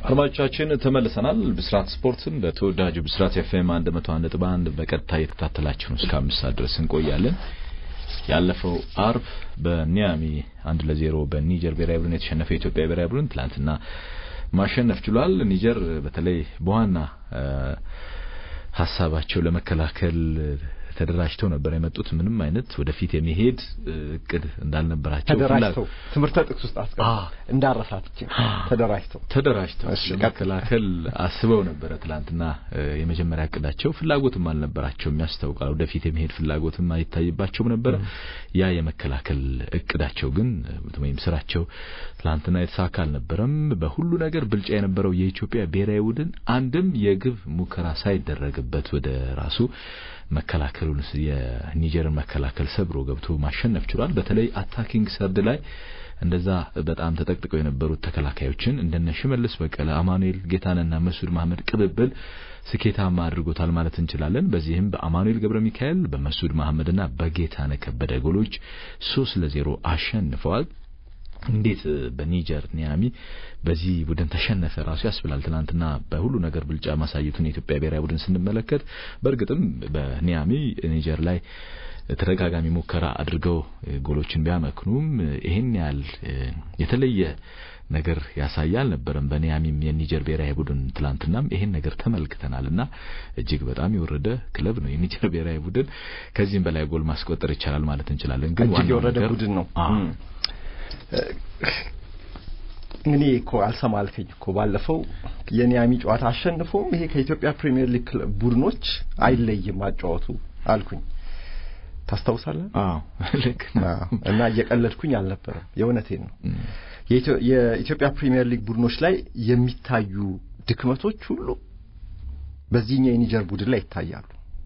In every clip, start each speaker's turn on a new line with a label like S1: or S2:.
S1: አድማጮቻችን ተመልሰናል። ብስራት ስፖርትን በተወዳጁ ብስራት ኤፍኤም 101.1 በቀጥታ እየተከታተላችሁ ነው። እስከ አምስት ሰዓት ድረስ እንቆያለን። ያለፈው አርብ በኒያሚ አንድ ለዜሮ በኒጀር ብሔራዊ ቡድን የተሸነፈው የኢትዮጵያ ብሔራዊ ቡድን ትላንትና ማሸነፍ ችሏል። ኒጀር በተለይ በዋና ሀሳባቸው ለመከላከል ተደራጅተው ነበር የመጡት። ምንም አይነት ወደፊት የሚሄድ እቅድ እንዳልነበራቸው
S2: ተደራጅተው ትምህርት ጥቅስ ውስጥ አስቀምጠው እንዳረሳት ተደራጅተው
S1: ተደራጅተው ለመከላከል አስበው ነበረ። ትላንትና የመጀመሪያ እቅዳቸው ፍላጎትም አልነበራቸውም ያስታውቃል። ወደፊት የሚሄድ ፍላጎትም አይታይባቸውም ነበረ። ያ የመከላከል እቅዳቸው ግን ወይም ስራቸው ትላንትና የተሳካ አልነበረም። በሁሉ ነገር ብልጫ የነበረው የኢትዮጵያ ብሔራዊ ቡድን አንድም የግብ ሙከራ ሳይደረግበት ወደ ራሱ መከላከሉን የኒጀርን መከላከል ሰብሮ ገብቶ ማሸነፍ ችሏል። በተለይ አታኪንግ ሰርድ ላይ እንደዛ በጣም ተጠቅጥቀው የነበሩት ተከላካዮችን እንደነ ሽመልስ በቀለ፣ አማኑኤል ጌታንና መስዑድ መሐመድ ቅብብል ስኬታማ አድርጎታል ማለት እንችላለን። በዚህም በአማኑኤል ገብረ ሚካኤል በመስዑድ መሐመድና በጌታነህ ከበደ ጎሎች ሶስት ለዜሮ አሸንፈዋል። እንዴት በኒጀር ኒያሚ በዚህ ቡድን ተሸነፈ ራሱ ያስብላል። ትናንትና በሁሉ ነገር ብልጫ ማሳየቱን የኢትዮጵያ ብሔራዊ ቡድን ስንመለከት በእርግጥም በኒያሚ ኒጀር ላይ ተደጋጋሚ ሙከራ አድርገው ጎሎችን ቢያመክኑም ይሄን ያህል የተለየ ነገር ያሳየ አልነበረም። በኒያሚም የኒጀር ብሔራዊ ቡድን ትላንትናም ይሄን ነገር ተመልክተናል እና እጅግ በጣም የወረደ ክለብ ነው የኒጀር ብሔራዊ ቡድን። ከዚህም በላይ ጎል ማስቆጠር ይቻላል ማለት እንችላለን። ግን
S2: እጅግ የወረደ ቡድን ነው። እኔ እኮ አልሰማ አልከኝ እኮ ባለፈው የኒያሚ ጨዋታ አሸንፎም ይሄ ከኢትዮጵያ ፕሪሚየር ሊግ ሊግ አይለይም አጫወቱ አልኩኝ። ታስታውሳለህ?
S1: አዎ ልክ
S2: እና እየቀለድኩኝ አልነበረም፣ የእውነቴን ነው። የኢትዮጵያ ፕሪሚየር ሊግ ቡድኖች ላይ የሚታዩ ድክመቶች ሁሉ በዚህኛው የኒጀር ቡድን ላይ ይታያሉ።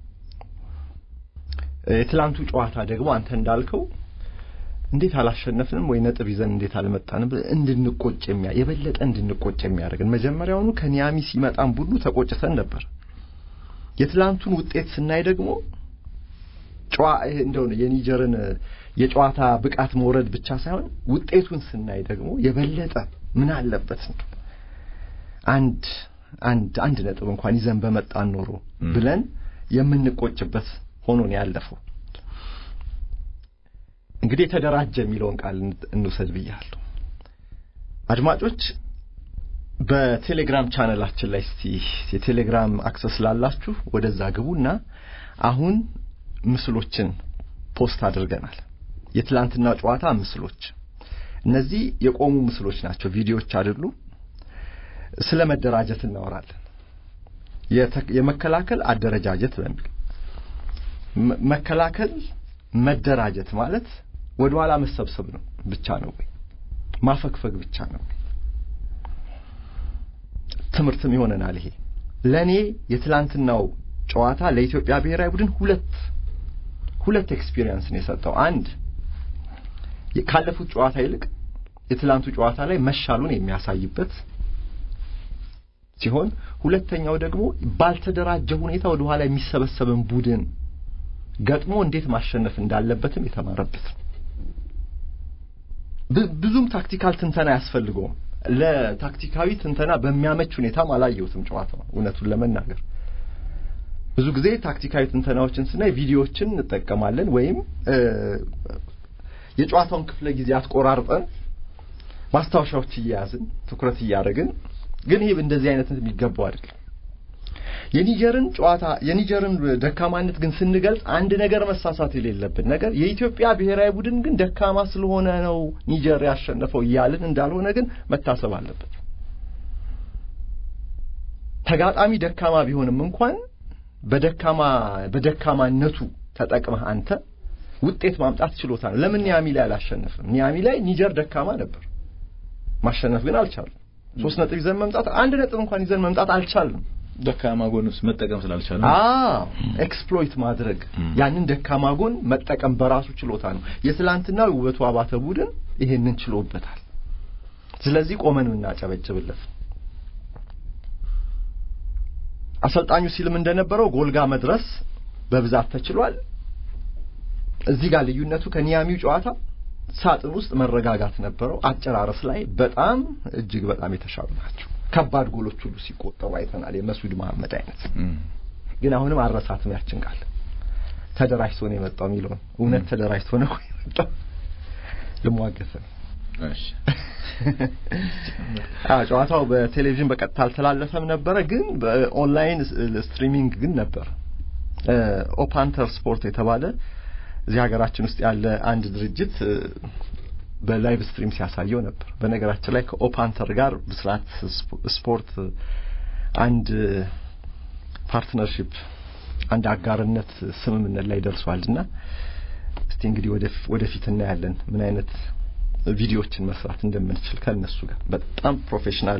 S2: የትላንቱ ጨዋታ ደግሞ አንተ እንዳልከው እንዴት አላሸነፍንም ወይ ነጥብ ይዘን እንዴት አልመጣንም እንድንቆጭ የሚያ የበለጠ እንድንቆጭ የሚያደርግን መጀመሪያውኑ ከኒያሚ ሲመጣን ቡድኑ ተቆጭተን ነበር። የትላንቱን ውጤት ስናይ ደግሞ ጨዋ እንደው የኒጀርን የጨዋታ ብቃት መውረድ ብቻ ሳይሆን ውጤቱን ስናይ ደግሞ የበለጠ ምን አለበት አንድ አንድ አንድ ነጥብ እንኳን ይዘን በመጣን ኖሮ ብለን የምንቆጭበት ሆኖ ነው ያለፈው። እንግዲህ የተደራጀ የሚለውን ቃል እንውሰድ ብያለሁ። አድማጮች በቴሌግራም ቻነላችን ላይ እስቲ የቴሌግራም አክሰስ ላላችሁ ወደዛ ግቡና አሁን ምስሎችን ፖስት አድርገናል። የትላንትና ጨዋታ ምስሎች፣ እነዚህ የቆሙ ምስሎች ናቸው፣ ቪዲዮዎች አይደሉም። ስለ መደራጀት እናወራለን። የመከላከል አደረጃጀት በሚል መከላከል መደራጀት ማለት ወደ ኋላ መሰብሰብ ነው ብቻ ነው ወይ ማፈግፈግ ብቻ ነው ወይ? ትምህርትም ይሆነናል ይሄ። ለኔ የትላንትናው ጨዋታ ለኢትዮጵያ ብሔራዊ ቡድን ሁለት ሁለት ኤክስፒሪየንስ ነው የሰጠው። አንድ ካለፉት ጨዋታ ይልቅ የትላንቱ ጨዋታ ላይ መሻሉን የሚያሳይበት ሲሆን ሁለተኛው ደግሞ ባልተደራጀ ሁኔታ ወደ ኋላ የሚሰበሰብን ቡድን ገጥሞ እንዴት ማሸነፍ እንዳለበትም የተማረበት ብዙም ታክቲካል ትንተና አያስፈልገውም። ለታክቲካዊ ትንተና በሚያመች ሁኔታም አላየሁትም ጨዋታው እውነቱን ለመናገር ብዙ ጊዜ ታክቲካዊ ትንተናዎችን ስናይ ቪዲዮዎችን እንጠቀማለን ወይም የጨዋታውን ክፍለ ጊዜ አትቆራርጠን ማስታወሻዎች እየያዝን ትኩረት እያደረግን ግን ይሄ እንደዚህ አይነት የሚገባው አይደለም። የኒጀርን ጨዋታ የኒጀርን ደካማነት ግን ስንገልጽ አንድ ነገር መሳሳት የሌለብን ነገር የኢትዮጵያ ብሔራዊ ቡድን ግን ደካማ ስለሆነ ነው ኒጀር ያሸነፈው እያልን እንዳልሆነ ግን መታሰብ አለበት። ተጋጣሚ ደካማ ቢሆንም እንኳን በደካማ በደካማነቱ ተጠቅመህ አንተ ውጤት ማምጣት ችሎታ ነው። ለምን ኒያሚ ላይ አላሸነፍም? ኒያሚ ላይ ኒጀር ደካማ ነበር፣ ማሸነፍ ግን አልቻልም። ሶስት ነጥብ ይዘን መምጣት አንድ ነጥብ እንኳን ይዘን መምጣት አልቻልም።
S1: ደካማ ጎን ውስጥ መጠቀም ስላልቻለ
S2: አዎ ኤክስፕሎይት ማድረግ ያንን ደካማ ጎን መጠቀም በራሱ ችሎታ ነው። የትላንትናው ውበቱ አባተ ቡድን ይሄንን ችሎበታል። ስለዚህ ቆመን እናጨበጭብለት። አሰልጣኙ ሲልም እንደነበረው ጎልጋ መድረስ በብዛት ተችሏል። እዚህ ጋር ልዩነቱ ከኒያሚው ጨዋታ ሳጥን ውስጥ መረጋጋት ነበረው። አጨራረስ ላይ በጣም እጅግ በጣም የተሻሉ ናቸው። ከባድ ጎሎች ሁሉ ሲቆጠሩ አይተናል። የመስዑድ መሐመድ አይነት ግን አሁንም አረሳትም ያችን ቃል ተደራጅቶ ነው የመጣው የሚለውን እውነት ተደራጅቶ ነው የመጣው ልሟገት ነው። ጨዋታው በቴሌቪዥን በቀጥታ አልተላለፈም ነበረ፣ ግን በኦንላይን ስትሪሚንግ ግን ነበር። ኦፓንተር ስፖርት የተባለ እዚህ ሀገራችን ውስጥ ያለ አንድ ድርጅት በላይቭ ስትሪም ሲያሳየው ነበር። በነገራችን ላይ ከኦፓንተር ጋር ብስራት ስፖርት አንድ ፓርትነርሺፕ አንድ አጋርነት ስምምነት ላይ ደርሷልና እስቲ እንግዲህ ወደፊት እናያለን ምን አይነት ቪዲዮዎችን መስራት እንደምንችል ከነሱ ጋር በጣም ፕሮፌሽናል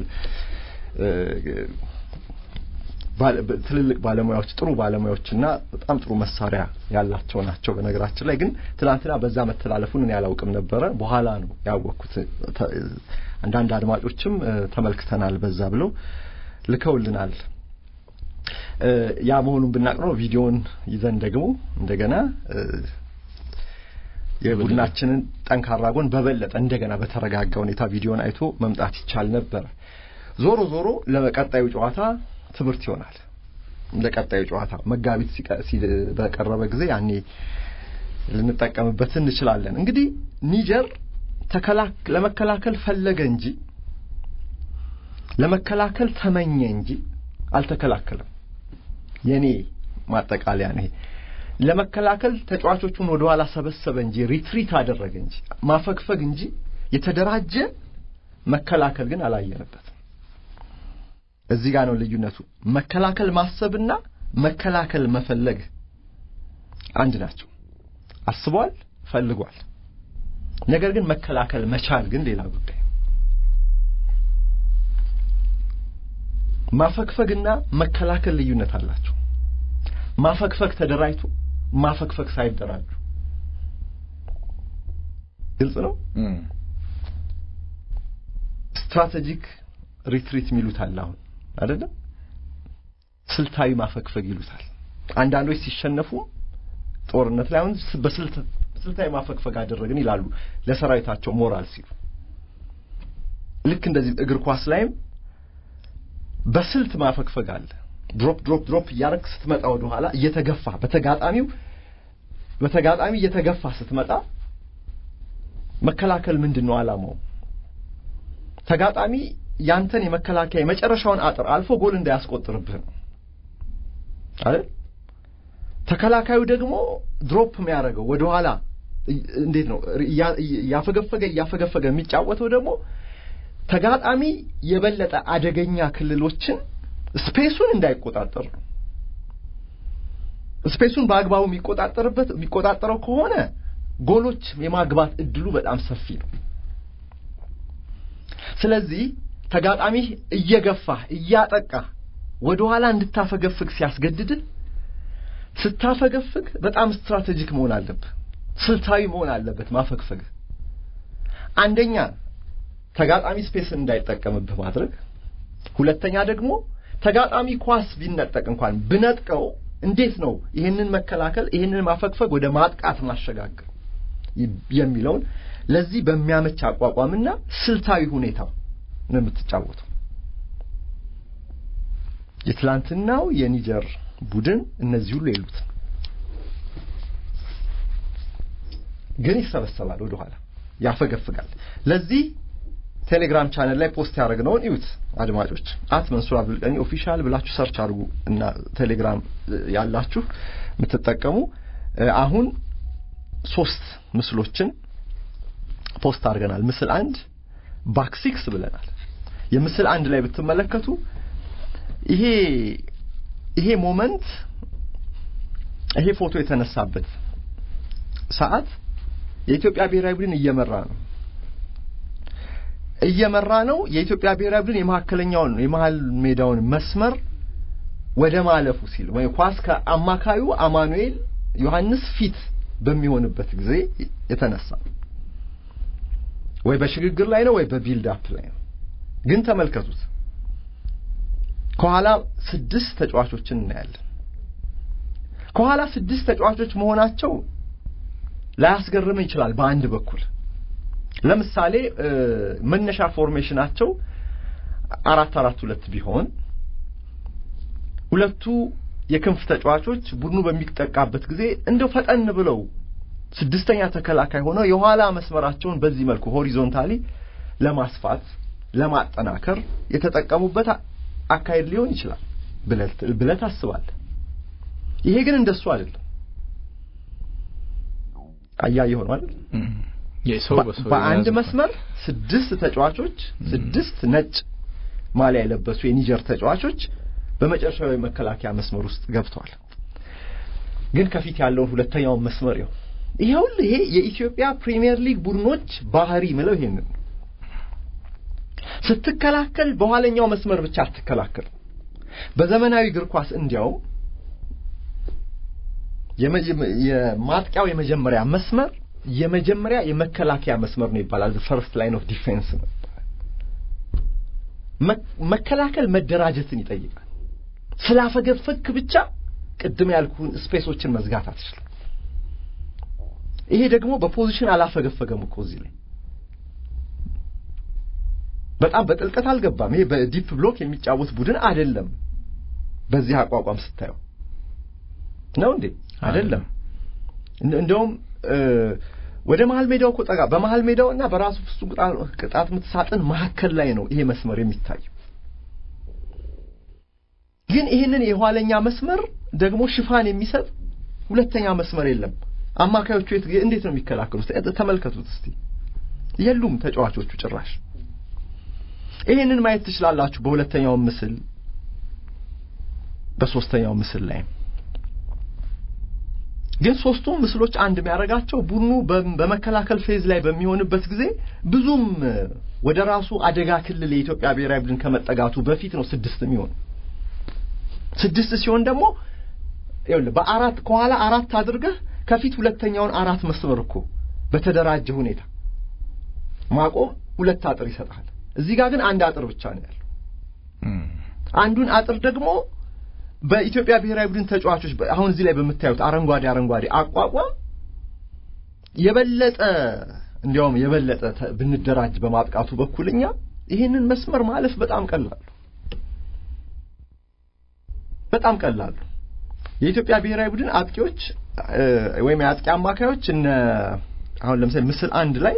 S2: ትልልቅ ባለሙያዎች ጥሩ ባለሙያዎችና በጣም ጥሩ መሳሪያ ያላቸው ናቸው። በነገራችን ላይ ግን ትናንትና በዛ መተላለፉን እኔ አላውቅም ነበረ። በኋላ ነው ያወቅኩት። አንዳንድ አድማጮችም ተመልክተናል በዛ ብለው ልከውልናል። ያ መሆኑን ብናቅ ነው ቪዲዮን ይዘን ደግሞ እንደገና የቡድናችንን ጠንካራ ጎን በበለጠ እንደገና በተረጋጋ ሁኔታ ቪዲዮን አይቶ መምጣት ይቻል ነበር። ዞሮ ዞሮ ለቀጣዩ ጨዋታ ትምህርት ይሆናል። ለቀጣዩ ጨዋታ መጋቢት በቀረበ ጊዜ ያኔ ልንጠቀምበት እንችላለን። እንግዲህ ኒጀር ለመከላከል ፈለገ እንጂ ለመከላከል ተመኘ እንጂ አልተከላከለም። የኔ ማጠቃለያ ነው። ለመከላከል ተጫዋቾቹን ወደ ኋላ ሰበሰበ እንጂ ሪትሪት አደረገ እንጂ ማፈግፈግ እንጂ የተደራጀ መከላከል ግን አላየንበትም። እዚህ ጋር ነው ልዩነቱ። መከላከል ማሰብና መከላከል መፈለግ አንድ ናቸው። አስቧል፣ ፈልጓል። ነገር ግን መከላከል መቻል ግን ሌላ ጉዳይ። ማፈግፈግና መከላከል ልዩነት አላቸው። ማፈግፈግ ተደራጅቶ ማፈግፈግ ሳይደራጁ ግልጽ ነው። ስትራቴጂክ ሪትሪት የሚሉት አለ አሁን አይደለም። ስልታዊ ማፈግፈግ ይሉታል። አንዳንዶች ሲሸነፉ ጦርነት ላይ አሁን በስልት ስልታዊ ማፈግፈግ አደረግን ይላሉ ለሰራዊታቸው ሞራል ሲሉ። ልክ እንደዚህ እግር ኳስ ላይም በስልት ማፈግፈግ አለ። ድሮፕ ድሮፕ ድሮፕ እያደረግ ስትመጣ ወደ ኋላ እየተገፋ በተጋጣሚው በተጋጣሚ እየተገፋ ስትመጣ መከላከል ምንድን ነው ዓላማው? ተጋጣሚ ያንተን የመከላከያ የመጨረሻውን አጥር አልፎ ጎል እንዳያስቆጥርብህ ነው አይደል? ተከላካዩ ደግሞ ድሮፕ የሚያደርገው ወደ ኋላ እንዴት ነው እያፈገፈገ እያፈገፈገ የሚጫወተው ደግሞ ተጋጣሚ የበለጠ አደገኛ ክልሎችን ስፔሱን እንዳይቆጣጠር ነው። ስፔሱን በአግባቡ የሚቆጣጠርበት የሚቆጣጠረው ከሆነ ጎሎች የማግባት እድሉ በጣም ሰፊ ነው። ስለዚህ ተጋጣሚ እየገፋህ እያጠቃህ ወደ ኋላ እንድታፈገፍግ ሲያስገድድህ ስታፈገፍግ በጣም ስትራቴጂክ መሆን አለብህ፣ ስልታዊ መሆን አለበት ማፈግፈግ። አንደኛ ተጋጣሚ ስፔስን እንዳይጠቀምብህ ማድረግ፣ ሁለተኛ ደግሞ ተጋጣሚ ኳስ ቢነጠቅ እንኳን ብነጥቀው እንዴት ነው ይህንን መከላከል ይህንን ማፈግፈግ ወደ ማጥቃት ማሸጋገር የሚለውን ለዚህ በሚያመች አቋቋምና ስልታዊ ሁኔታ ነው የምትጫወተው። የትላንትናው የኒጀር ቡድን እነዚህ ሁሉ የሉት፣ ግን ይሰበሰባል፣ ወደ ኋላ ያፈገፍጋል። ለዚህ ቴሌግራም ቻነል ላይ ፖስት ያደረግነውን እዩት አድማጮች። አት መንሱር አብዱልቀኒ ኦፊሻል ብላችሁ ሰርች አድርጉ እና ቴሌግራም ያላችሁ የምትጠቀሙ አሁን ሶስት ምስሎችን ፖስት አድርገናል። ምስል አንድ ባክ ሲክስ ብለናል። የምስል አንድ ላይ ብትመለከቱ ይሄ ይሄ ሞመንት ይሄ ፎቶ የተነሳበት ሰዓት የኢትዮጵያ ብሔራዊ ቡድን እየመራ ነው እየመራ ነው። የኢትዮጵያ ብሔራዊ ቡድን የመካከለኛውን የመሀል ሜዳውን መስመር ወደ ማለፉ ሲል ወይ ኳስ ከአማካዩ አማኑኤል ዮሐንስ ፊት በሚሆንበት ጊዜ የተነሳ ወይ በሽግግር ላይ ነው ወይ በቢልድ አፕ ላይ ነው። ግን ተመልከቱት፣ ከኋላ ስድስት ተጫዋቾችን እናያለን። ከኋላ ስድስት ተጫዋቾች መሆናቸው ላያስገርም ይችላል በአንድ በኩል ለምሳሌ መነሻ ፎርሜሽናቸው አራት አራት ሁለት ቢሆን ሁለቱ የክንፍ ተጫዋቾች ቡድኑ በሚጠቃበት ጊዜ እንደው ፈጠን ብለው ስድስተኛ ተከላካይ ሆነው የኋላ መስመራቸውን በዚህ መልኩ ሆሪዞንታሊ ለማስፋት ለማጠናከር የተጠቀሙበት አካሄድ ሊሆን ይችላል ብለህ ታስባለህ። ይሄ ግን እንደሱ አይደለም። አያየህ ሆኖ አይደል? በአንድ መስመር ስድስት ተጫዋቾች ስድስት ነጭ ማሊያ የለበሱ የኒጀር ተጫዋቾች በመጨረሻው የመከላከያ መስመር ውስጥ ገብተዋል። ግን ከፊት ያለውን ሁለተኛውን መስመር ይኸው ይኸው ይሄ የኢትዮጵያ ፕሪሚየር ሊግ ቡድኖች ባህሪ ምለው ይሄንን ስትከላከል በኋለኛው መስመር ብቻ አትከላከል። በዘመናዊ እግር ኳስ እንዲያውም የማጥቂያው የመጀመሪያ መስመር የመጀመሪያ የመከላከያ መስመር ነው ይባላል። ፈርስት ላይን ኦፍ ዲፌንስ ነው። መከላከል መደራጀትን ይጠይቃል። ስላፈገፈክ ብቻ ቅድም ያልኩህን ስፔሶችን መዝጋት አትችልም። ይሄ ደግሞ በፖዚሽን አላፈገፈገም እኮ እዚህ ላይ በጣም በጥልቀት አልገባም። ይሄ በዲፕ ብሎክ የሚጫወት ቡድን አይደለም። በዚህ አቋቋም ስታየው ነው እንዴ? አይደለም። እንደውም ወደ መሀል ሜዳው እኮ ጠጋ በመሀል ሜዳው እና በራሱ ፍጹም ቅጣት ምት ሳጥን መካከል ላይ ነው ይሄ መስመር የሚታየው። ግን ይህንን የኋለኛ መስመር ደግሞ ሽፋን የሚሰጥ ሁለተኛ መስመር የለም። አማካዮቹ እንዴት ነው የሚከላከሉት? ተመልከቱት እስቲ። የሉም ተጫዋቾቹ ጭራሽ። ይህንን ማየት ትችላላችሁ በሁለተኛው ምስል፣ በሶስተኛው ምስል ላይ ግን ሶስቱም ምስሎች አንድ የሚያደርጋቸው ቡድኑ በመከላከል ፌዝ ላይ በሚሆንበት ጊዜ ብዙም ወደ ራሱ አደጋ ክልል የኢትዮጵያ ብሔራዊ ቡድን ከመጠጋቱ በፊት ነው ስድስት የሚሆን ስድስት ሲሆን ደግሞ ይኸውልህ በአራት ከኋላ አራት አድርገህ ከፊት ሁለተኛውን አራት መስመር እኮ በተደራጀ ሁኔታ ማቆም ሁለት አጥር ይሰጣል። እዚህ ጋር ግን አንድ አጥር ብቻ ነው ያለው። አንዱን አጥር ደግሞ በኢትዮጵያ ብሔራዊ ቡድን ተጫዋቾች አሁን እዚህ ላይ በምታዩት አረንጓዴ አረንጓዴ አቋቋም የበለጠ እንዲያውም የበለጠ ብንደራጅ በማጥቃቱ በኩል እኛ ይህንን መስመር ማለፍ በጣም ቀላሉ በጣም ቀላሉ የኢትዮጵያ ብሔራዊ ቡድን አጥቂዎች ወይም የአጥቂ አማካዮች እነ አሁን ለምሳሌ ምስል አንድ ላይ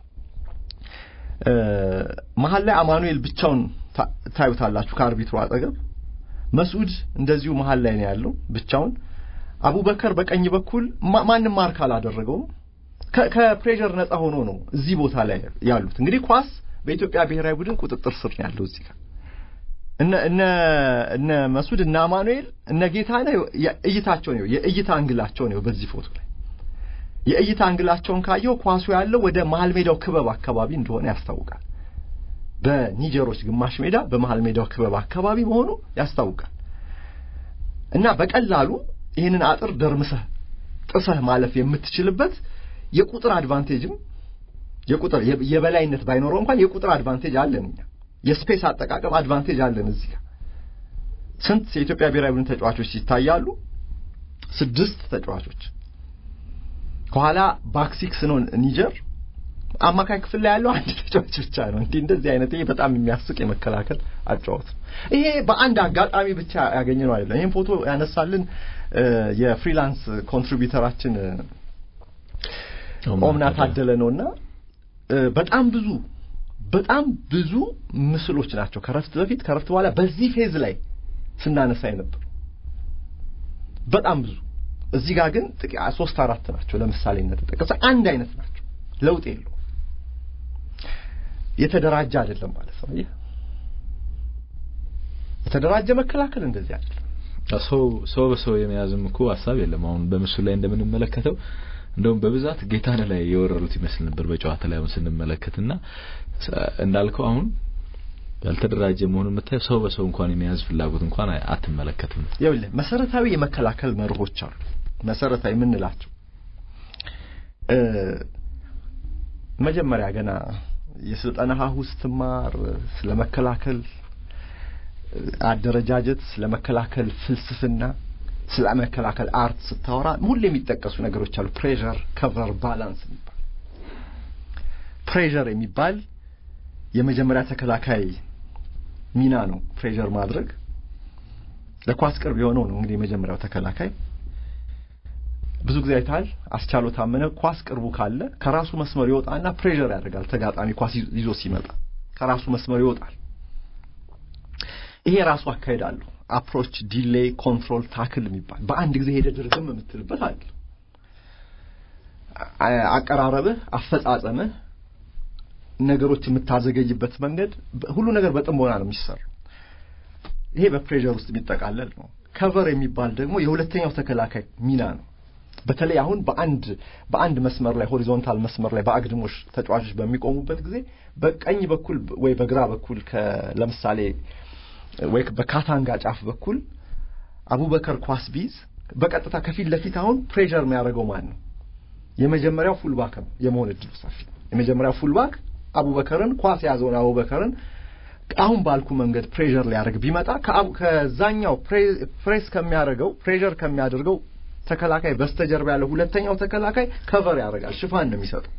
S2: መሀል ላይ አማኑኤል ብቻውን ታዩታላችሁ ከአርቢትሩ አጠገብ መስዑድ እንደዚሁ መሀል ላይ ነው ያለው ብቻውን አቡበከር በቀኝ በኩል ማንም ማርክ አላደረገውም ከፕሬዠር ነፃ ሆኖ ነው እዚህ ቦታ ላይ ያሉት እንግዲህ ኳስ በኢትዮጵያ ብሔራዊ ቡድን ቁጥጥር ስር ነው ያለው እዚህ ጋር እነ እነ እነ መስዑድ እነ አማኑኤል እነ ጌታነህ እይታቸው ነው የእይታ አንግላቸው ነው በዚህ ፎቶ ላይ የእይታ አንግላቸውን ካየው ኳሱ ያለው ወደ መሀል ሜዳው ክበብ አካባቢ እንደሆነ ያስታውቃል በኒጀሮች ግማሽ ሜዳ በመሀል ሜዳው ክበብ አካባቢ መሆኑ ያስታውቃል እና በቀላሉ ይህንን አጥር ደርምሰህ ጥሰህ ማለፍ የምትችልበት የቁጥር አድቫንቴጅም የቁጥር የበላይነት ባይኖረው እንኳን የቁጥር አድቫንቴጅ አለን እኛ የስፔስ አጠቃቀም አድቫንቴጅ አለን እዚህ ጋር ስንት የኢትዮጵያ ብሔራዊ ቡድን ተጫዋቾች ይታያሉ ስድስት ተጫዋቾች ከኋላ ባክሲክስ ነው ኒጀር አማካይ ክፍል ላይ ያለው አንድ ተጫዋች ብቻ ነው እንዲህ እንደዚህ አይነት ይሄ በጣም የሚያስቅ የመከላከል አጫወት ይሄ በአንድ አጋጣሚ ብቻ ያገኘ ነው አይደለም ይህን ፎቶ ያነሳልን የፍሪላንስ ኮንትሪቢዩተራችን ኦምና ታደለ ነውና በጣም ብዙ በጣም ብዙ ምስሎች ናቸው ከረፍት በፊት ከረፍት በኋላ በዚህ ፌዝ ላይ ስናነሳ የነበሩ በጣም ብዙ እዚህ ጋር ግን ሶስት አራት ናቸው ለምሳሌነት ተጠቀሰ አንድ አይነት ናቸው ለውጥ የለው የተደራጀ አይደለም ማለት ነው የተደራጀ መከላከል እንደዚህ አይደለም
S1: ሰው ሰው በሰው የመያዝም እኮ ሀሳብ የለም አሁን በምስሉ ላይ እንደምንመለከተው እንደውም በብዛት ጌታነህ ላይ የወረሩት ይመስል ነበር በጨዋታ ላይ አሁን ስንመለከትና እንዳልከው አሁን ያልተደራጀ መሆኑን የምታየው ሰው በሰው እንኳን የመያዝ ፍላጎት እንኳን አትመለከትም
S2: ይኸውልህ መሰረታዊ የመከላከል መርሆች አሉ መሰረታዊ የምንላቸው መጀመሪያ ገና የስልጠና ሀሁ ስትማር ስለ መከላከል አደረጃጀት ስለ መከላከል ፍልስፍና ስለ መከላከል አርት ስታወራ ሁሌ የሚጠቀሱ ነገሮች አሉ ፕሬዠር ከቨር ባላንስ የሚባል ፕሬዠር የሚባል የመጀመሪያ ተከላካይ ሚና ነው ፕሬዠር ማድረግ። ለኳስ ቅርብ የሆነው ነው እንግዲህ የመጀመሪያው ተከላካይ። ብዙ ጊዜ አይተሃል። አስቻለው ታመነ ኳስ ቅርቡ ካለ ከራሱ መስመር ይወጣና ፕሬዠር ያደርጋል። ተጋጣሚ ኳስ ይዞ ሲመጣ ከራሱ መስመር ይወጣል። ይሄ ራሱ አካሄድ አለው። አፕሮች፣ ዲሌይ፣ ኮንትሮል፣ ታክል የሚባል በአንድ ጊዜ ሄደ ድርግም የምትልበት አለ። አቀራረብህ፣ አፈጻጸምህ፣ ነገሮች የምታዘገይበት መንገድ ሁሉ ነገር በጥሞና ነው የሚሰራው። ይሄ በፕሬዠር ውስጥ የሚጠቃለል ነው። ከቨር የሚባል ደግሞ የሁለተኛው ተከላካይ ሚና ነው። በተለይ አሁን በአንድ በአንድ መስመር ላይ ሆሪዞንታል መስመር ላይ በአግድሞሽ ተጫዋቾች በሚቆሙበት ጊዜ በቀኝ በኩል ወይ በግራ በኩል ለምሳሌ ወይ በካታንጋ ጫፍ በኩል አቡበከር ኳስ ቢዝ በቀጥታ ከፊት ለፊት አሁን ፕሬዠር የሚያደርገው ማን ነው? የመጀመሪያው ፉልባክ ነው የመሆን እድሉ ሰፊ። የመጀመሪያው ፉልባክ አቡበከርን ኳስ የያዘውን አቡበከርን አሁን ባልኩ መንገድ ፕሬዠር ሊያደርግ ቢመጣ ከዛኛው ፕሬስ ከሚያደርገው ፕሬዠር ከሚያደርገው ተከላካይ በስተጀርባ ያለው ሁለተኛው ተከላካይ ከቨር ያደርጋል፣ ሽፋን ነው የሚሰጠው።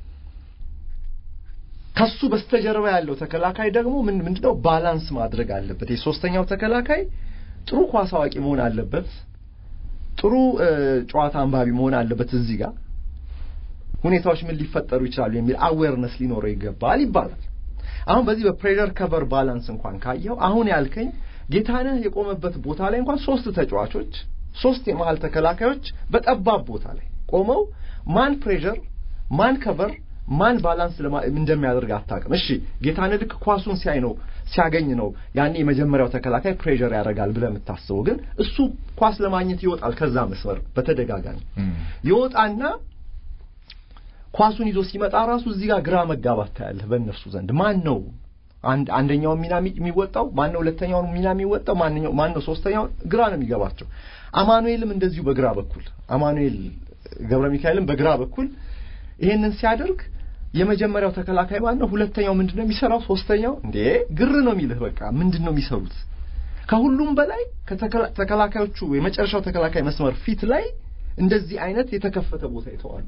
S2: ከሱ በስተጀርባ ያለው ተከላካይ ደግሞ ምን ምንድነው ባላንስ ማድረግ አለበት። የሶስተኛው ተከላካይ ጥሩ ኳስ አዋቂ መሆን አለበት። ጥሩ ጨዋታ አንባቢ መሆን አለበት። እዚህ ጋር ሁኔታዎች ምን ሊፈጠሩ ይችላሉ የሚል አዌርነስ ሊኖረው ይገባል ይባላል። አሁን በዚህ በፕሬዠር ከቨር ባላንስ እንኳን ካየው አሁን ያልከኝ ጌታነህ የቆመበት ቦታ ላይ እንኳን ሶስት ተጫዋቾች ሶስት የመሀል ተከላካዮች በጠባብ ቦታ ላይ ቆመው ማን ፕሬዠር ማን ከቨር ማን ባላንስ እንደሚያደርግ አታውቅም። እሺ ጌታነህ ልክ ኳሱን ሲያይ ነው ሲያገኝ ነው ያኔ የመጀመሪያው ተከላካይ ፕሬዠር ያደርጋል ብለህ የምታስበው፣ ግን እሱ ኳስ ለማግኘት ይወጣል። ከዛ መስመር በተደጋጋሚ ይወጣና ኳሱን ይዞ ሲመጣ ራሱ እዚህ ጋር ግራ መጋባት ታያለህ በእነርሱ ዘንድ ማን ነው አንድ አንደኛው ሚና የሚወጣው ማን ነው? ሁለተኛው ሚና የሚወጣው ማንኛው ማን ነው? ሶስተኛው ግራ ነው የሚገባቸው። አማኑኤልም እንደዚሁ በግራ በኩል አማኑኤል ገብረ ሚካኤልም በግራ በኩል ይሄንን ሲያደርግ የመጀመሪያው ተከላካይ ማን ነው? ሁለተኛው ምንድነው የሚሰራው? ሶስተኛው እንዴ ግር ነው የሚልህ። በቃ ምንድነው የሚሰሩት? ከሁሉም በላይ ከተከላካዮቹ የመጨረሻው ተከላካይ መስመር ፊት ላይ እንደዚህ አይነት የተከፈተ ቦታ ይተዋሉ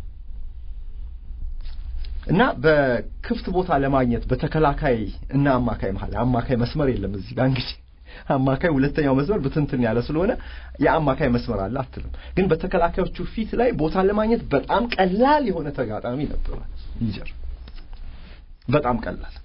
S2: እና በክፍት ቦታ ለማግኘት በተከላካይ እና አማካይ መሀል አማካይ መስመር የለም እዚህ ጋር እንግዲህ አማካይ ሁለተኛው መስመር ብትንትን ያለ ስለሆነ የአማካይ መስመር አለ አትልም። ግን በተከላካዮቹ ፊት ላይ ቦታ ለማግኘት በጣም ቀላል የሆነ ተጋጣሚ ነበረ ኒጀር፣ በጣም ቀላል።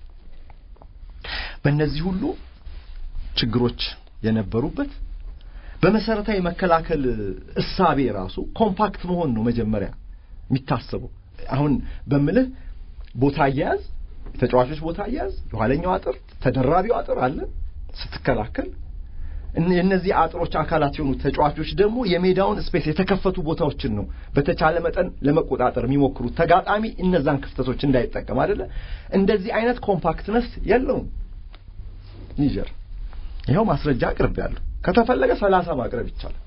S2: በእነዚህ ሁሉ ችግሮች የነበሩበት በመሰረታዊ መከላከል እሳቤ ራሱ ኮምፓክት መሆን ነው መጀመሪያ የሚታሰበው። አሁን በምልህ ቦታ አያያዝ፣ ተጫዋቾች ቦታ አያያዝ፣ የኋለኛው አጥር፣ ተደራቢው አጥር አለ ስትከላከል እነዚህ አጥሮች አካላት የሆኑ ተጫዋቾች ደግሞ የሜዳውን ስፔስ የተከፈቱ ቦታዎችን ነው በተቻለ መጠን ለመቆጣጠር የሚሞክሩት ተጋጣሚ እነዛን ክፍተቶች እንዳይጠቀም አይደለ። እንደዚህ አይነት ኮምፓክትነስ የለውም ኒጀር። ይኸው ማስረጃ አቅርብ ያለሁ ከተፈለገ ሰላሳ ማቅረብ ይቻላል።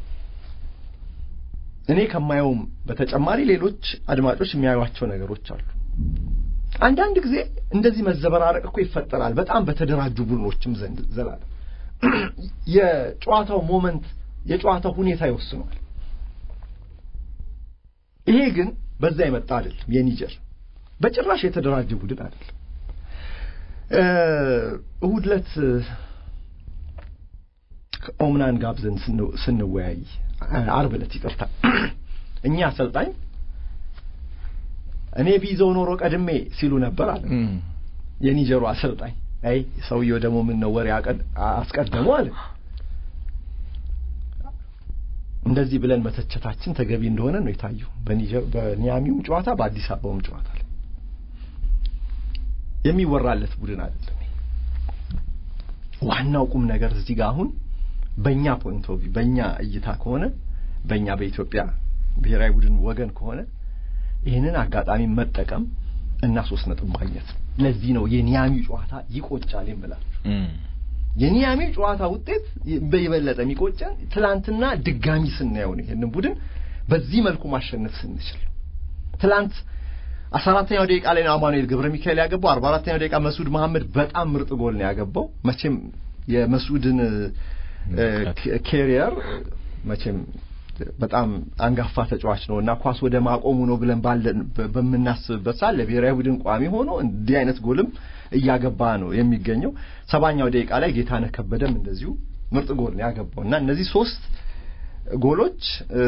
S2: እኔ ከማየውም በተጨማሪ ሌሎች አድማጮች የሚያዩቸው ነገሮች አሉ። አንዳንድ ጊዜ እንደዚህ መዘበራረቅ እኮ ይፈጠራል፣ በጣም በተደራጁ ቡድኖችም ዘንድ ዘላለም የጨዋታው ሞመንት የጨዋታው ሁኔታ ይወስኗል። ይሄ ግን በዛ የመጣ አይደለም። የኒጀር በጭራሽ የተደራጀ ቡድን አይደለም። እሁድ ዕለት ኦምናን ጋብዘን ስንወያይ አርብ ዕለት ይቅርታ፣ እኛ አሰልጣኝ እኔ ቢይዘው ኖሮ ቀድሜ ሲሉ ነበር አለ የኒጀሩ አሰልጣኝ። አይ ሰውየው ደግሞ ምን ነው ወሬ አስቀደሙ አለ። እንደዚህ ብለን መተቸታችን ተገቢ እንደሆነ ነው የታየው በኒጀር በኒያሚውም ጨዋታ በአዲስ አበባውም ጨዋታ ላይ የሚወራለት ቡድን አይደለም። ዋናው ቁም ነገር እዚህ ጋር አሁን በእኛ ፖይንት ኦፍ ቪው በእኛ እይታ ከሆነ በእኛ በኢትዮጵያ ብሔራዊ ቡድን ወገን ከሆነ ይህንን አጋጣሚ መጠቀም እና ሶስት ነጥብ ማግኘት ነው። ለዚህ ነው የኒያሚው ጨዋታ ይቆጫል የምላችሁ። የኒያሚው ጨዋታ ውጤት በየበለጠ የሚቆጨን ትላንትና ድጋሚ ስናየው ነው። ይህንን ቡድን በዚህ መልኩ ማሸነፍ ስንችል ትላንት አስራ አራተኛው ደቂቃ ላይ ነው አማኑኤል ገብረ ሚካኤል ያገባው። አርባ አራተኛው ደቂቃ መስዑድ መሐመድ በጣም ምርጥ ጎል ነው ያገባው። መቼም የመስዑድን ኬሪየር መቼም በጣም አንጋፋ ተጫዋች ነው እና ኳስ ወደ ማቆሙ ነው ብለን ባለን በምናስብበት ሰዓት ለብሔራዊ ቡድን ቋሚ ሆኖ እንዲህ አይነት ጎልም እያገባ ነው የሚገኘው። ሰባኛው ደቂቃ ላይ ጌታነህ ከበደም እንደዚሁ ምርጥ ጎል ነው ያገባው እና እነዚህ ሶስት ጎሎች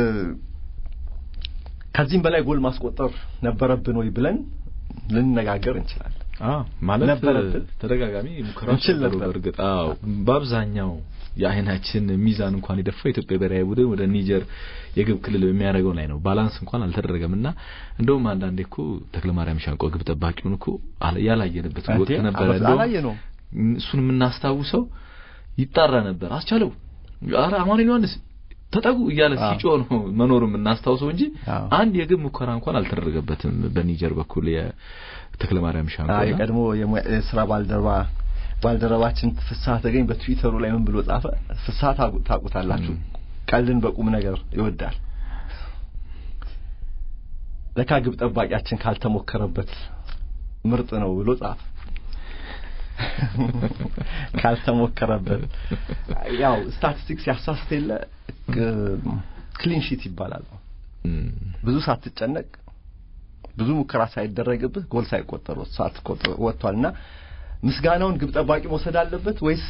S2: ከዚህም በላይ ጎል ማስቆጠር ነበረብን ወይ ብለን ልንነጋገር እንችላለን።
S1: ማለት
S2: ነበረብን።
S1: ተደጋጋሚ ሙከራዎች
S2: እንችል
S1: ነበሩ።
S2: ነበር።
S1: በእርግጥ አዎ፣ በአብዛኛው የአይናችን ሚዛን እንኳን የደፋው የኢትዮጵያ ብሔራዊ ቡድን ወደ ኒጀር የግብ ክልል በሚያደርገው ላይ ነው። ባላንስ እንኳን አልተደረገም እና እንደውም አንዳንዴ እኮ ተክለማርያም ሻንቆ ግብ ጠባቂውን እኮ አለ- ያላየንበት ወቅት
S2: እንዴ?
S1: ነበረ።
S2: አላስ-
S1: እንደውም
S2: አላየነውም።
S1: እሱን የምናስታውሰው ይጣራ ነበር። አስቻለው፣ ኧረ አማኑኤል ዮሐንስ ተጠጉ እያለ
S2: አዎ።
S1: ሲጮህ ነው መኖሩ የምናስታውሰው እንጂ
S2: አዎ።
S1: አንድ የግብ ሙከራ እንኳን አልተደረገበትም በኒጀር በኩል የተክለማርያም ሻንቆ
S2: አዎ
S1: እና
S2: የቀድሞ የሙያ- የስራ ባልደረባ ባልደረባችን ፍስሐ ተገኝ በትዊተሩ ላይ ምን ብሎ ጻፈ? ፍስሐ ታቁ- ታውቁታላችሁ፣
S1: ም።
S2: ቀልድን በቁም ነገር ይወዳል። ለካ ግብ ጠባቂያችን ካልተሞከረበት ምርጥ ነው ብሎ ጻፈ። ካልተሞከረበት ያው ስታቲስቲክስ ያሳስት የለ ክሊን ሺት ይባላል።
S1: እም፣
S2: ብዙ ሳትጨነቅ ብዙ ሙከራ ሳይደረግብህ ጎል ሳይቆጠር ሳትቆጥር ወጥቷልና ምስጋናውን ግብ ጠባቂ መውሰድ አለበት ወይስ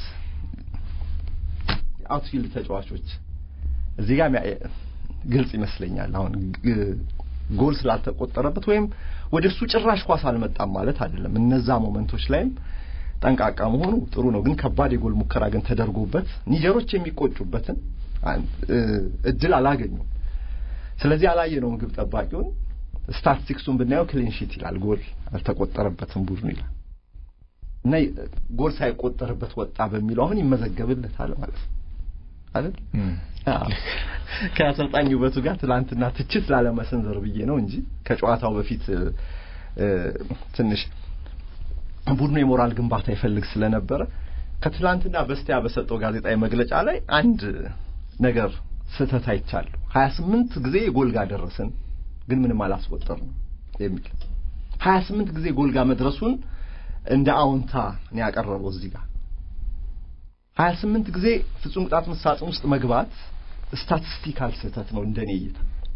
S2: አውትፊልድ ተጫዋቾች? እዚህ ጋር ሚያ- ግልጽ ይመስለኛል። አሁን ግ- ጎል ስላልተቆጠረበት ወይም ወደ እሱ ጭራሽ ኳስ አልመጣም ማለት አይደለም። እነዛ ሞመንቶች ላይም ጠንቃቃ መሆኑ ጥሩ ነው። ግን ከባድ የጎል ሙከራ ግን ተደርጎበት ኒጀሮች የሚቆጩበትን አን- እ- እድል አላገኙም። ስለዚህ አላየነውም ግብ ጠባቂውን። ስታቲስቲክሱን ብናየው ክሊን ሺት ይላል፣ ጎል አልተቆጠረበትም ቡድኑ ይላል እና ይ- ጎል ሳይቆጠርበት ወጣ በሚለው አሁን ይመዘገብለታል ማለት ነው አይደል?
S1: እም።
S2: አዎ። ከአሰልጣኝ ውበቱ ጋር ትላንትና ትችት ላለመሰንዘር ብዬ ነው እንጂ ከጨዋታው በፊት እ፣ እ፣ ትንሽ ቡድኑ የሞራል ግንባታ ይፈልግ ስለነበረ ከትላንትና በስቲያ በሰጠው ጋዜጣዊ መግለጫ ላይ አንድ ነገር ስህተት አይቻለሁ። ሀያ ስምንት ጊዜ ጎል ጋር ደረስን ግን ምንም አላስቆጠርንም የሚል ሀያ ስምንት ጊዜ ጎል ጋር መድረሱን እንደ አዎንታ ነው ያቀረበው እዚህ ጋር ሀያ ስምንት ጊዜ ፍጹም ቅጣት ምት ሳጥን ውስጥ መግባት ስታቲስቲካል ስህተት ነው እንደኔ እይታ።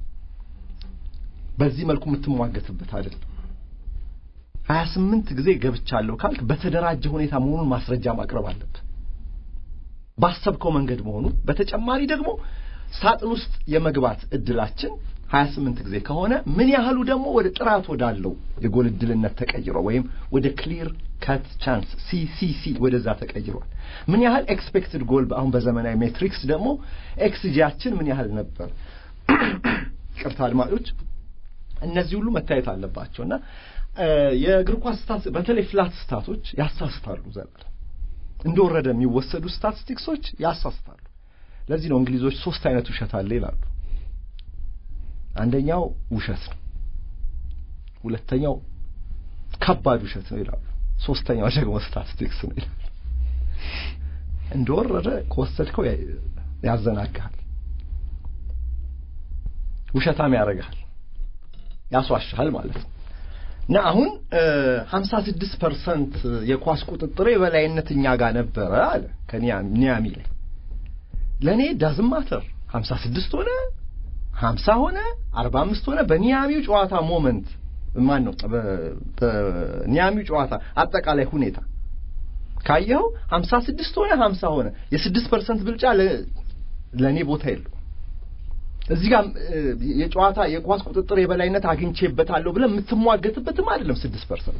S2: በዚህ መልኩ የምትሟገትበት አይደለም። ሀያ ስምንት ጊዜ ገብቻለሁ ካልክ በተደራጀ ሁኔታ መሆኑን ማስረጃ ማቅረብ አለብህ። ባሰብከው መንገድ መሆኑን በተጨማሪ ደግሞ ሳጥን ውስጥ የመግባት እድላችን ሀያ ስምንት ጊዜ ከሆነ ምን ያህሉ ደግሞ ወደ ጥራት ወዳለው የጎል እድልነት ተቀይሯል፣ ወይም ወደ ክሊር ከት ቻንስ ሲሲሲ ወደዛ ተቀይሯል። ምን ያህል ኤክስፔክትድ ጎል አሁን በዘመናዊ ሜትሪክስ ደግሞ ኤክስጂያችን ምን ያህል ነበር? ቅርታ አድማጮች፣ እነዚህ ሁሉ መታየት አለባቸው እና እ፣ የእግር ኳስ ስታት በተለይ ፍላት ስታቶች ያሳስታሉ። ዘላለም እንደወረደ የሚወሰዱ ስታቲስቲክሶች ያሳስታሉ። ለዚህ ነው እንግሊዞች ሶስት አይነት ውሸት አለ ይላሉ። አንደኛው ውሸት ነው፣ ሁለተኛው ከባድ ውሸት ነው ይላሉ፣ ሶስተኛው ደግሞ ስታቲስቲክስ ነው ይላሉ። እንደወረደ ከወሰድከው ያ- ያዘናግሃል፣ ውሸታም ያደርግሃል፣ ያስዋሻሃል ማለት ነው። እና አሁን ሀምሳ ስድስት ፐርሰንት የኳስ ቁጥጥር የበላይነት እኛ ጋር ነበረ አለ ከኒያሚ ላይ ለእኔ ዳዝም ማተር ሀምሳ ስድስት ሆነ ሀምሳ ሆነ አርባ አምስት ሆነ በኒያሚው ጨዋታ ሞመንት ማን ነው በ- በኒያሚው ጨዋታ አጠቃላይ ሁኔታ ካየኸው ሀምሳ ስድስት ሆነ ሀምሳ ሆነ የስድስት ፐርሰንት ብልጫ ለ- ለእኔ ቦታ የለው እዚህ ጋር እ፣ የጨዋታ የኳስ ቁጥጥር የበላይነት አግኝቼበታለሁ ብለህ የምትሟገትበትም አይደለም ስድስት ፐርሰንት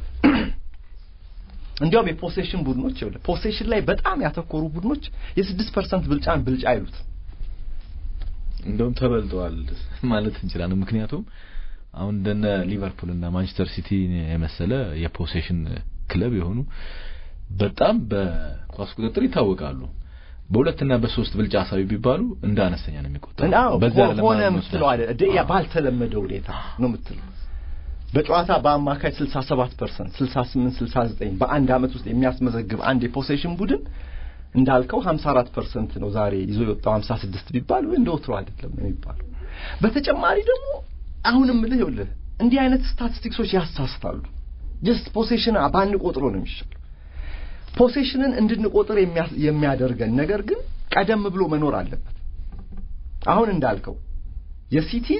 S2: እንዲያውም የፖሴሽን ቡድኖች ይኸውልህ ፖሴሽን ላይ በጣም ያተኮሩ ቡድኖች የስድስት ፐርሰንት ብልጫን ብልጫ አይሉት
S1: እንደውም ተበልጠዋል ማለት እንችላለን። ምክንያቱም አሁን እንደነ ሊቨርፑል እና ማንቸስተር ሲቲ የመሰለ የፖሴሽን ክለብ የሆኑ በጣም በኳስ ቁጥጥር ይታወቃሉ። በሁለትና በሶስት ብልጫ አሳቢ ቢባሉ እንደ አነስተኛ ነው የሚቆጠሩ።
S2: እና
S1: በዛ
S2: ሆ-
S1: አይደለም
S2: ሆነ
S1: ማለት ነው
S2: የምትለው አይደል ደ- ያ ባልተለመደ ሁኔታ ነው የምትለው በጨዋታ በአማካይ 67 ፐርሰንት 68 69 በአንድ አመት ውስጥ የሚያስመዘግብ አንድ የፖሴሽን ቡድን እንዳልከው 54 ፐርሰንት ነው ዛሬ ይዞ የወጣው 56 ቢባል ወይ እንደ ወትሮ አይደለም የሚባለው። በተጨማሪ ደግሞ አሁንም ልህ ይኸውልህ እንዲህ አይነት ስታቲስቲክሶች ያሳስታሉ። ጀስት ፖሴሽን ባንቆጥሮ ነው የሚሻለው። ፖሴሽንን እንድንቆጥር የሚያ- የሚያደርገን ነገር ግን ቀደም ብሎ መኖር አለበት። አሁን እንዳልከው የሲቲን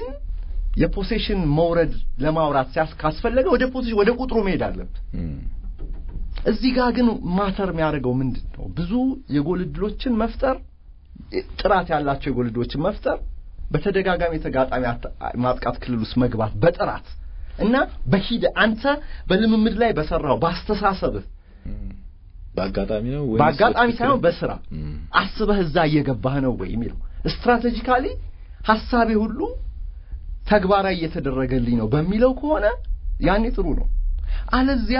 S2: የፖሴሽን መውረድ ለማውራት ሲያስ ካስፈለገ ወደ ፖሴሽን ወደ ቁጥሩ መሄድ አለበት።
S1: እም።
S2: እዚህ ጋር ግን ማተር የሚያደርገው ምንድን ነው? ብዙ የጎል ዕድሎችን መፍጠር፣ ጥራት ያላቸው የጎል ዕድሎችን መፍጠር፣ በተደጋጋሚ የተጋጣሚ ማጥቃት ክልል ውስጥ መግባት በጥራት እና በሂደ አንተ በልምምድ ላይ በሰራው በአስተሳሰብህ
S1: በአጋጣሚ ነው ወይ
S2: በአጋጣሚ ሳይሆን በስራ አስበህ እዛ እየገባህ ነው ወይ የሚለው ስትራቴጂካሊ ሀሳቤ ሁሉ ተግባራዊ እየተደረገልኝ ነው በሚለው ከሆነ ያኔ ጥሩ ነው። አለዚያ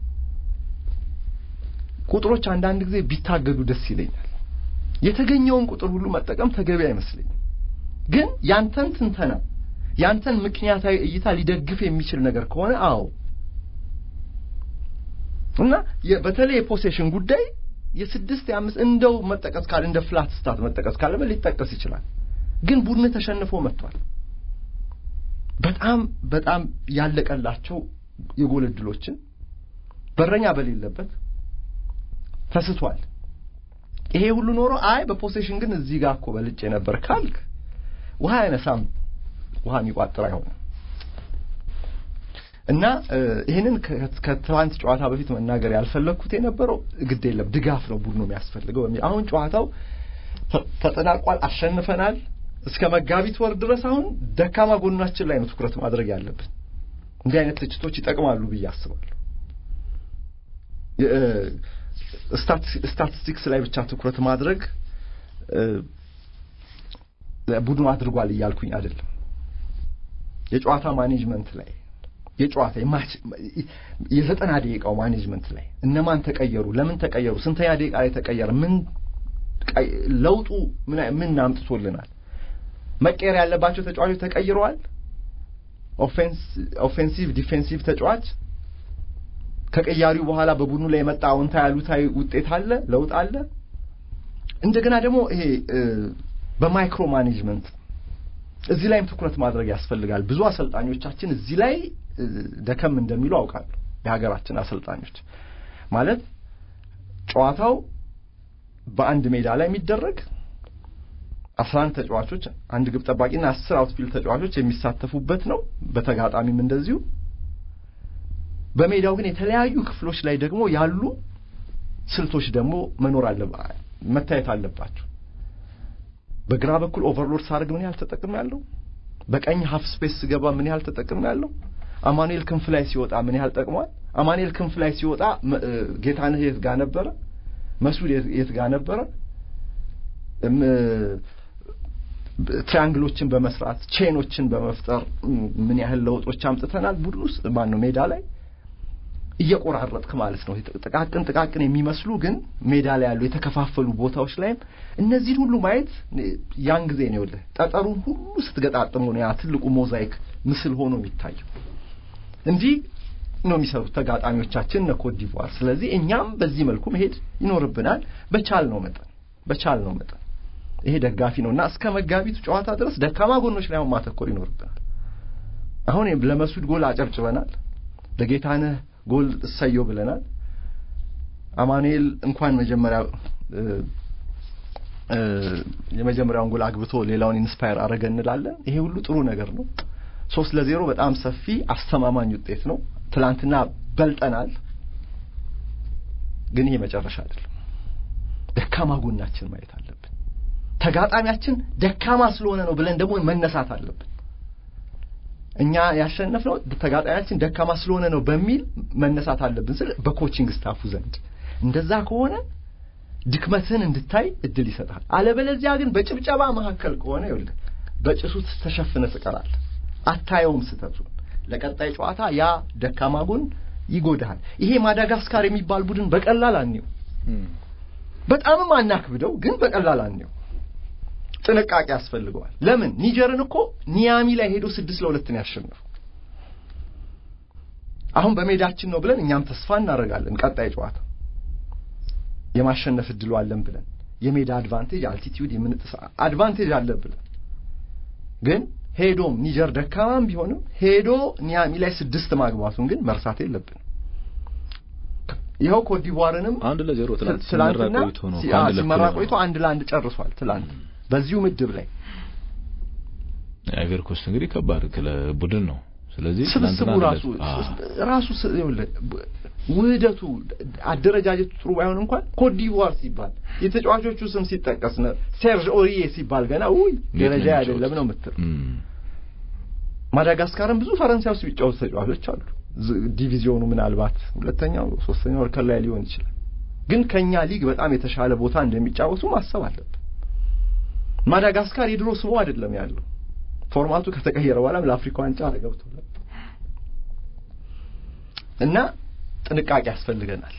S2: ቁጥሮች አንዳንድ ጊዜ ቢታገዱ ደስ ይለኛል። የተገኘውን ቁጥር ሁሉ መጠቀም ተገቢ አይመስለኝም። ግን ያንተን ትንተና ያንተን ምክንያታዊ እይታ ሊደግፍ የሚችል ነገር ከሆነ አዎ እና በተለይ የፖሴሽን ጉዳይ የስድስት የአምስት እንደው መጠቀስ ካለ እንደ ፍላት ስታት መጠቀስ ካለበት ሊጠቀስ ይችላል። ግን ቡድን ተሸንፎ መጥቷል። በጣም በጣም ያለቀላቸው የጎል ዕድሎችን በረኛ በሌለበት ተስቷል። ይሄ ሁሉ ኖሮ አይ በፖሴሽን ግን እዚህ ጋር እኮ በልጬ ነበር ካልክ ውሃ አይነሳም፣ ውሃ የሚቋጥር አይሆንም። እና ይህንን ከትላንት ጨዋታ በፊት መናገር ያልፈለግኩት የነበረው ግድ የለም ድጋፍ ነው ቡድኑ የሚያስፈልገው። አሁን ጨዋታው ተጠናቋል፣ አሸንፈናል። እስከ መጋቢት ወር ድረስ አሁን ደካማ ጎናችን ላይ ነው ትኩረት ማድረግ ያለብን። እንዲህ አይነት ትችቶች ይጠቅማሉ ብዬ አስባለሁ። ስታቲስቲክስ ላይ ብቻ ትኩረት ማድረግ ቡድኑ አድርጓል እያልኩኝ አይደለም። የጨዋታ ማኔጅመንት ላይ የጨዋታ የዘጠና ደቂቃው ማኔጅመንት ላይ እነማን ተቀየሩ፣ ለምን ተቀየሩ፣ ስንተኛ ደቂቃ ላይ ተቀየረ፣ ምን ለውጡ ምን አምጥቶልናል፣ መቀየር ያለባቸው ተጫዋቾች ተቀይረዋል፣ ኦፌንሲቭ ዲፌንሲቭ ተጫዋች ከቀያሪው በኋላ በቡድኑ ላይ የመጣ አዎንታዊ አሉታዊ ውጤት አለ፣ ለውጥ አለ። እንደገና ደግሞ ይሄ በማይክሮ ማኔጅመንት እዚህ ላይም ትኩረት ማድረግ ያስፈልጋል። ብዙ አሰልጣኞቻችን እዚህ ላይ ደከም እንደሚሉ አውቃለሁ። የሀገራችን አሰልጣኞች ማለት ጨዋታው በአንድ ሜዳ ላይ የሚደረግ አስራ አንድ ተጫዋቾች አንድ ግብ ጠባቂና አስር አውትፊልድ ተጫዋቾች የሚሳተፉበት ነው። በተጋጣሚም እንደዚሁ በሜዳው ግን የተለያዩ ክፍሎች ላይ ደግሞ ያሉ ስልቶች ደግሞ መኖር አለባ መታየት አለባቸው። በግራ በኩል ኦቨርሎድ ሳደርግ ምን ያህል ተጠቅም ያለው፣ በቀኝ ሀፍ ስፔስ ስገባ ምን ያህል ተጠቅም ያለው፣ አማኑኤል ክንፍ ላይ ሲወጣ ምን ያህል ጠቅሟል። አማኑኤል ክንፍ ላይ ሲወጣ ጌታነህ የት ጋር ነበረ? መስዑድ የት ጋር ነበረ? ትሪያንግሎችን በመስራት ቼኖችን በመፍጠር ምን ያህል ለውጦች አምጥተናል። ቡድን ውስጥ ማን ነው ሜዳ ላይ እየቆራረጥክ ማለት ነው። ጥቃቅን ጥቃቅን የሚመስሉ ግን ሜዳ ላይ ያሉ የተከፋፈሉ ቦታዎች ላይም እነዚህን ሁሉ ማየት ያን ጊዜ ነው ይኸውልህ ጠጠሩን ሁሉ ስትገጣጥሙ ነው ያ ትልቁ ሞዛይክ ምስል ሆኖ የሚታየው። እንዲህ ነው የሚሰሩት ተጋጣሚዎቻችን እነ ኮት ዲቯር። ስለዚህ እኛም በዚህ መልኩ መሄድ ይኖርብናል። በቻል ነው መጠን በቻል ነው መጠን ይሄ ደጋፊ ነው እና እስከ መጋቢቱ ጨዋታ ድረስ ደካማ ጎኖች ላይ አሁን ማተኮር ይኖርብናል። አሁን ለመስዑድ ጎል አጨብጭበናል። ለጌታነህ ጎል እሰየው ብለናል። አማኑኤል እንኳን መጀመሪያ የመጀመሪያውን ጎል አግብቶ ሌላውን ኢንስፓየር አረገ እንላለን። ይሄ ሁሉ ጥሩ ነገር ነው። ሶስት ለዜሮ በጣም ሰፊ አስተማማኝ ውጤት ነው። ትላንትና በልጠናል፣ ግን ይሄ መጨረሻ አይደለም። ደካማ ጎናችን ማየት አለብን። ተጋጣሚያችን ደካማ ስለሆነ ነው ብለን ደግሞ መነሳት አለብን። እኛ ያሸነፍነው ተጋጣሚያችን ደካማ ስለሆነ ነው በሚል መነሳት አለብን ስል በኮቺንግ ስታፉ ዘንድ እንደዛ ከሆነ ድክመትህን እንድታይ እድል ይሰጣል። አለበለዚያ ግን በጭብጨባ መካከል ከሆነ ይኸውልህ በጭሱ ተሸፍነ ትቀራለህ፣ አታየውም ስህተቱን። ለቀጣይ ጨዋታ ያ ደካማ ጎን ይጎዳሃል። ይሄ ማዳጋስካር የሚባል ቡድን በቀላል አንየው፣ በጣምም አናክብደው፣ ግን በቀላል አንየው። ጥንቃቄ ያስፈልገዋል። ለምን ኒጀርን እኮ ኒያሚ ላይ ሄዶ ስድስት ለሁለት ነው ያሸነፉ። አሁን በሜዳችን ነው ብለን እኛም ተስፋ እናደርጋለን። ቀጣይ ጨዋታ የማሸነፍ እድሉ አለን ብለን የሜዳ አድቫንቴጅ አልቲቲዩድ የምንጥስ አድቫንቴጅ አለን ብለን ግን ሄዶም ኒጀር ደካማም ቢሆንም ሄዶ ኒያሚ ላይ ስድስት ማግባቱን ግን መርሳት የለብንም። ይኸው ኮትዲቯርንም
S1: አንድ ለዜሮ ትላንት
S2: ትላንትና
S1: ቆይቶ ነው
S2: ሲመራ ቆይቶ አንድ ለአንድ ጨርሷል። ትላንት በዚሁ ምድብ ላይ
S1: አይቨር ኮስት እንግዲህ ከባድ ክለብ ቡድን ነው። ስለዚህ
S2: ስብስቡ ራሱ ራሱ ውህደቱ አደረጃጀቱ ጥሩ ባይሆን እንኳን ኮትዲቯር ሲባል የተጫዋቾቹ ስም ሲጠቀስ ነው ሴርጅ ኦሪዬ ሲባል ገና ውይ ደረጃ አይደለም ነው የምትል። ማዳጋስካርም ብዙ ፈረንሳይ ውስጥ ቢጫወቱ ተጫዋቾች አሉ። ዲቪዚዮኑ ምናልባት ሁለተኛው ሶስተኛው እርከን ላይ ሊሆን ይችላል። ግን ከኛ ሊግ በጣም የተሻለ ቦታ እንደሚጫወቱ ማሰብ አለብን። ማዳጋስካር የድሮ ስሙ አይደለም ያለው ፎርማቱ ከተቀየረ በኋላም ለአፍሪካ ዋንጫ ገብቷል እና ጥንቃቄ ያስፈልገናል።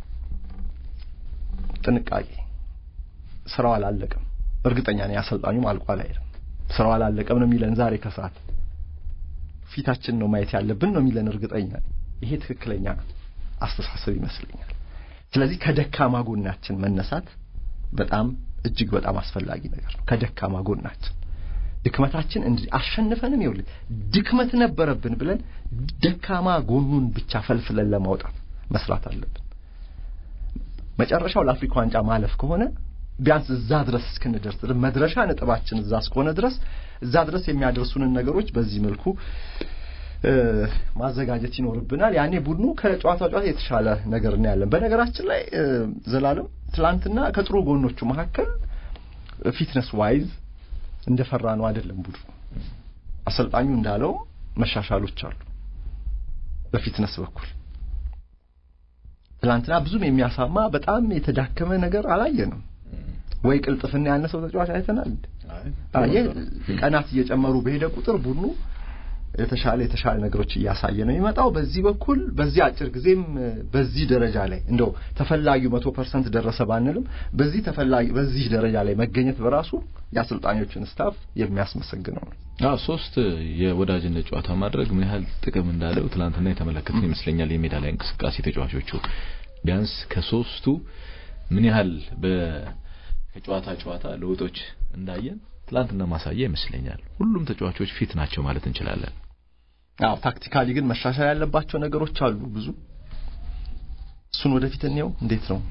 S2: ጥንቃቄ ስራው አላለቀም። እርግጠኛ ነኝ አሰልጣኙም አልቋል አይደለም። ስራው አላለቀም ነው የሚለን ዛሬ ከሰዓት ፊታችን ነው ማየት ያለብን ነው የሚለን እርግጠኛ ነኝ። ይሄ ትክክለኛ አስተሳሰብ ይመስለኛል። ስለዚህ ከደካማ ጎናችን መነሳት በጣም እጅግ በጣም አስፈላጊ ነገር ነው። ከደካማ ጎናችን ድክመታችን እንዲህ አሸንፈንም ይኸውልህ ድክመት ነበረብን ብለን ደካማ ጎኑን ብቻ ፈልፍለን ለማውጣት መስራት አለብን። መጨረሻው ለአፍሪካ ዋንጫ ማለፍ ከሆነ ቢያንስ እዛ ድረስ እስክንደርስ መድረሻ ነጥባችን እዛ እስከሆነ ድረስ እዛ ድረስ የሚያደርሱንን ነገሮች በዚህ መልኩ ማዘጋጀት ይኖርብናል። ያኔ ቡድኑ ከጨዋታ ጨዋታ የተሻለ ነገር እናያለን። በነገራችን ላይ ዘላለም ትላንትና ከጥሩ ጎኖቹ መካከል ፊትነስ ዋይዝ እንደፈራ ነው አይደለም ቡድኑ። አሰልጣኙ እንዳለው መሻሻሎች አሉ በፊትነስ በኩል። ትላንትና ብዙም የሚያሳማ በጣም የተዳከመ ነገር አላየንም። ወይ ቅልጥፍና ያነሰው ተጫዋች አይተናል። አይ ቀናት እየጨመሩ በሄደ ቁጥር ቡድኑ የተሻለ የተሻለ ነገሮች እያሳየ ነው የሚመጣው። በዚህ በኩል በዚህ አጭር ጊዜም በዚህ ደረጃ ላይ እንደው ተፈላጊው መቶ ፐርሰንት ደረሰ ባንልም በዚህ ተፈላጊ በዚህ ደረጃ ላይ መገኘት በራሱ የአሰልጣኞችን ስታፍ የሚያስመሰግነው ነው።
S1: አዎ ሶስት የወዳጅነት ጨዋታ ማድረግ ምን ያህል ጥቅም እንዳለው ትናንትና የተመለከትን ይመስለኛል። የሜዳ ላይ እንቅስቃሴ ተጫዋቾቹ ቢያንስ ከሶስቱ ምን ያህል ከጨዋታ ጨዋታ ለውጦች እንዳየን ትላንትና ማሳያ ይመስለኛል። ሁሉም ተጫዋቾች ፊት ናቸው ማለት እንችላለን።
S2: አዎ ታክቲካሊ ግን መሻሻል ያለባቸው ነገሮች አሉ ብዙ። እሱን ወደፊት እንየው። እንዴት ነው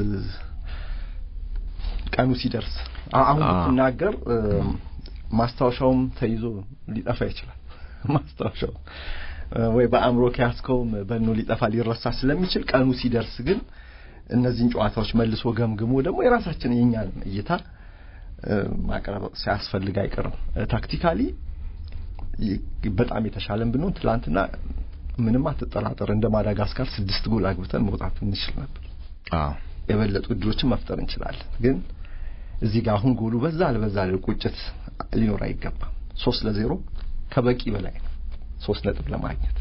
S2: ቀኑ ሲደርስ አሁን ብትናገር ማስታወሻውም ተይዞ ሊጠፋ ይችላል። ማስታወሻው ወይ በአእምሮ ከያዝከውም በኖ ሊጠፋ ሊረሳ ስለሚችል ቀኑ ሲደርስ ግን እነዚህን ጨዋታዎች መልሶ ገምግሞ ደግሞ የራሳችን የኛን እይታ ማቅረብ ሲያስፈልግ አይቀርም። ታክቲካሊ በጣም የተሻለን ብንሆን ትላንትና ምንም አትጠራጠር እንደ ማዳጋስካር ስድስት ጎል አግብተን መውጣት እንችል ነበር።
S1: አዎ
S2: የበለጡ እድሎችን መፍጠር እንችላለን። ግን እዚህ ጋር አሁን ጎሉ በዛ አልበዛ ቁጭት ሊኖር አይገባም። ሶስት ለዜሮ ከበቂ በላይ ነው ሶስት ነጥብ ለማግኘት